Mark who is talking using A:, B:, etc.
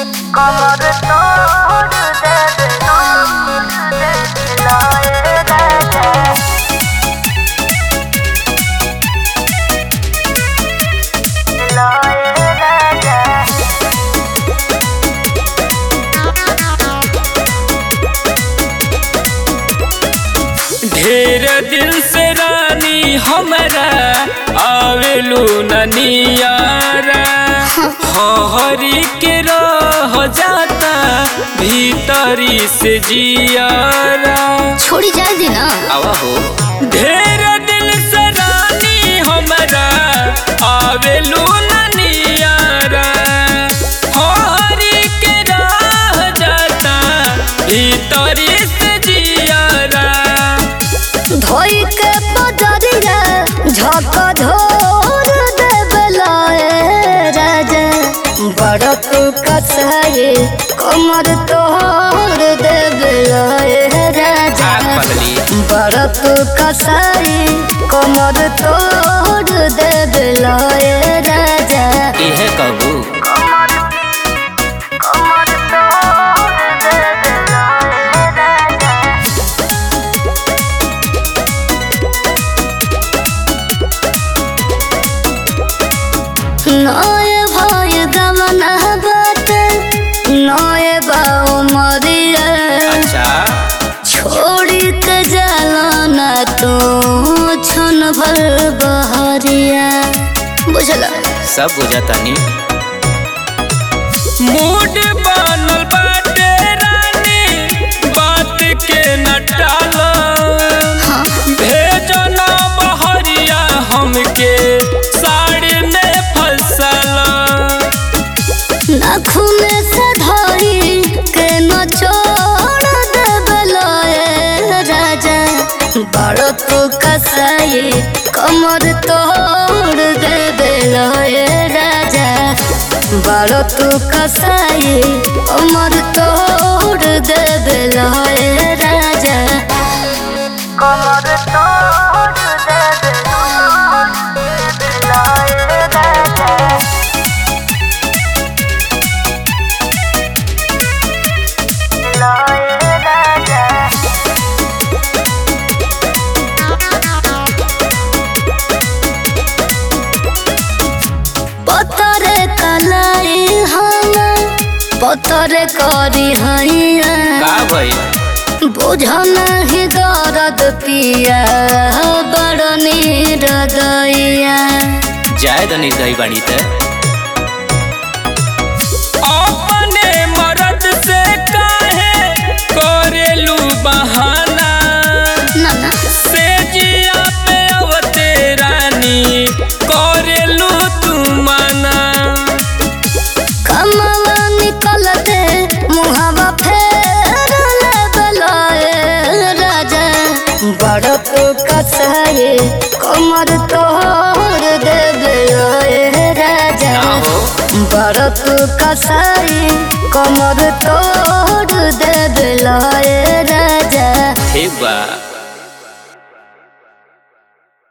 A: कमर तोड़ देबे तोड़ देबे लाए राजा लाए राजा
B: ढेर दिन से रानी हमरा आवेलू ननियारा हरी के रह जाता भीतरी से जियारा
C: छोड़ी जाए दी ना
B: आवा हो ढेर दिल से रानी हमरा आवेलू ननियारा हरी के रह जाता भीतरी से जियारा
C: धोई के पदरिया झक झोर देबलाए राजा बड़ तू कसाए कमर तोड़ देबलाए राजा
B: आग बदली
C: बड़ तू कसाए कमर तोड़ देबलाए राजा
B: इहे कहू
A: कमर कमर तोड़ देबे लाए राजा
C: नए भय गमना बाटे नए बाऊ मरिया
B: अच्छा
C: छोड़ी के जाना तू छन भर बहरिया बुझल
B: सब बुझातानी मूड बनल बाटे रानी बात के न टालो
C: हाँ
B: भेजो ना बहरिया हमके साड़ी में फसल
C: नाखून से धरी के न छोड़ देबलाए राजा बड़ तू कसाई कमर तोड़ देबलाए राजा बड़ तू कसाई कमर तोड़ देबलाए राजा
A: कमर तोड़ देबे तोड़ देबे लाए राजा लाए राजा
C: पतरे कलाई हम पतरे करी हैया
B: का भई
C: बुझल ही दर्द पिया बड़ नीरदैया
B: जाए तो निर्दयी बाड़ी ते अपने मरद से काहे करेलू बहाना
C: ना ना
B: से जिया पे अवते रानी करेलू तू मना
C: कमवा निकलते मुहावा फेर लेबलाए राजा बड़ तो कसाए कमर तोड़ देबलाए राजा
B: हो
C: बड़ तू कसाई कमर तोड़ देबलाए राजा
B: ठीक बा